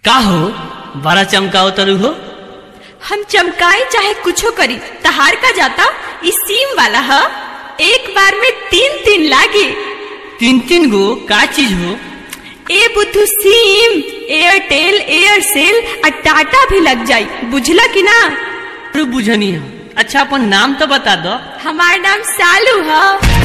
का हो बड़ा चमकाओ तरु हो हम चमकाए चाहे कुछो करी तहार का जाता इस सीम वाला ह एक बार में तीन तीन लागे तीन तीन गो का चीज हो ए बुद्धू सीम एयरटेल एयरसेल और टाटा भी लग जाई बुझला कि ना अरे बुझनी है अच्छा अपन नाम तो बता दो हमार नाम सालू है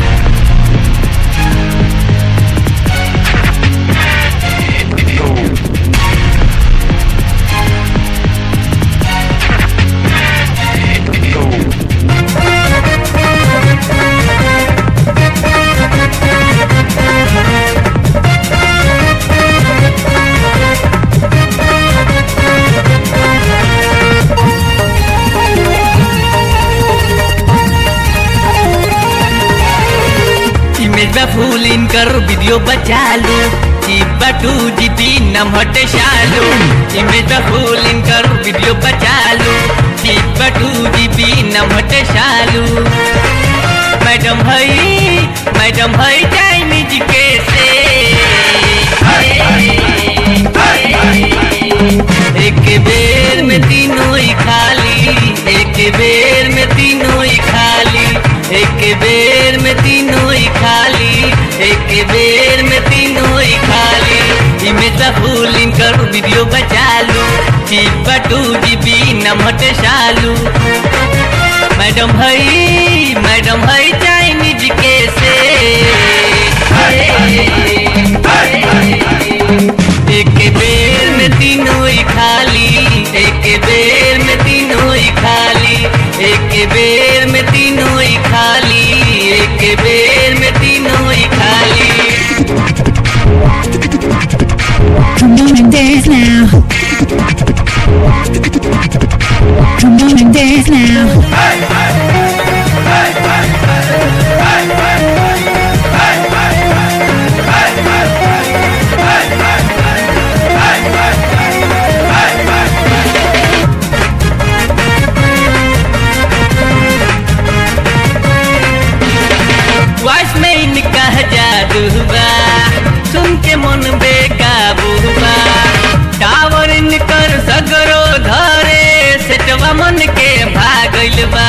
इमेज में फूल इन कर वीडियो बचा लो जीबा टू जीबी नम हटे शालू इमेज में फूल इन कर वीडियो बचा लो जीबा टू जीबी नम हटे शालू मैडम हई मैडम हई चाइनीज के से एक बेर में तीनों ही खाली एक बेर में तीनों ही खाली एक बेर में तीनों ही खाली एक बेर में तीनों ही खाली इमेज फूल कर वीडियो बचा लो जीबा टू जीबी नमट शालू मैडम हई मैडम हई चाइनीज के से एक बेर में तीनों ही खाली एक बेर में तीनों ही खाली एक बेर में तीनों ही खाली एक बेर में तीनों ही खाली Come on and dance now. Come on and dance now. Voice में इनका जादू बा सुन के मन बेकाबू बा टावर इनकर सगरो धरे सेटवा मन के भागल बा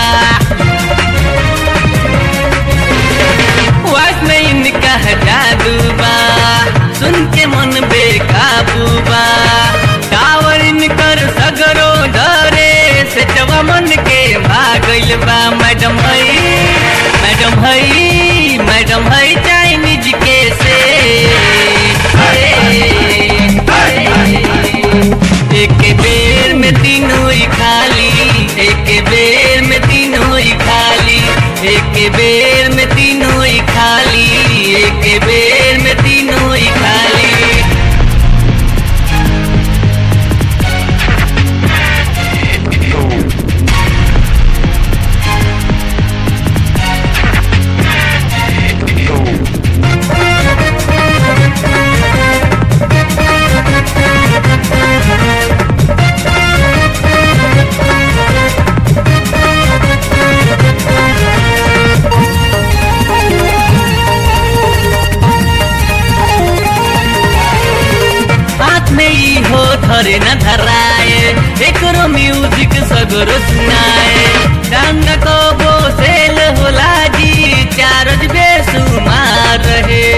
वॉइस में इनका जादू बा सुन के मन बेकाबू बा टावर इनकर सगरो धरे सेटवा मन के भागल बा मैडम हई मैडम हई मैडम हई चाइनीज के से एक बेर में तीनों ही खाली एक बेर में तीनों ही खाली एक बेर में तीनों ही खाली एक बेर में तीनों ही खाली हाथ में ही हो धरे न धराए एकरो म्यूजिक सगरो सुनाए रंग को बोसेल होला जी चारज बेसुमार रहे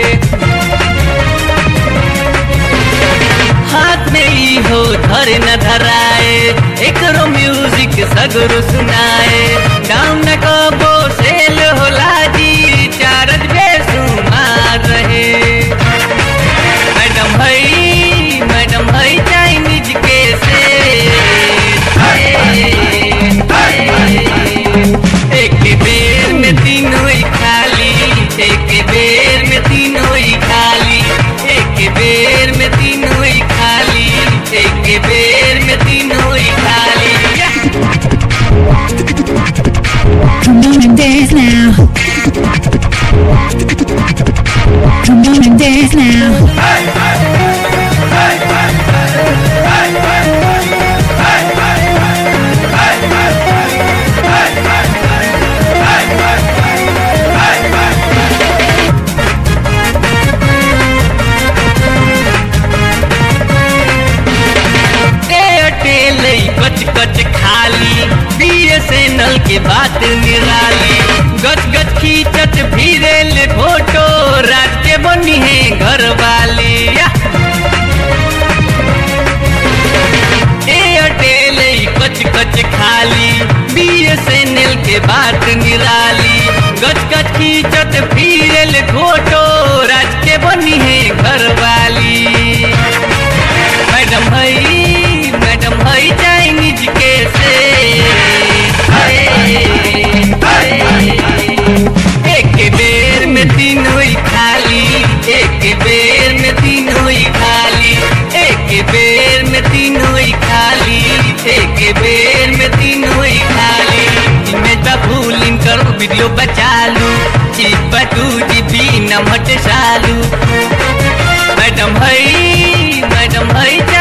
हाथ में ही हो धरे न धराए एकरो म्यूजिक सगरो सुनाए रंग को बोसेल होला जी चारज बेसुमार रहे मैडम हई मैडम हई चाइनीज के से एक बेर में तीनों ही खाली एक बेर में तीनों ही खाली एक बेर में तीनों ही खाली एक बेर में तीनों ही खाली Come on and dance now. Come on and dance now. कच खाली बीएसएनएल के बात निराली गच गच खींचत फिरेल फोटो रात के बनी है घर वाली या एयरटेल ई कच कच खाली बीएसएनएल के बात निराली गच गच खींचत फिरेल फोटो राज के बनी है घर वाली मैडम हई मैडम हई चाइनीज के से एक बेर में तीनों ही खाली एक बेर में तीनों ही खाली एक बेर में तीनों ही खाली एक बेर में तीनों ही खाली इमेज बा फूल इनकर वीडियो बचा लू चिप टू जीबी नमट सालू मैडम हई मैडम हई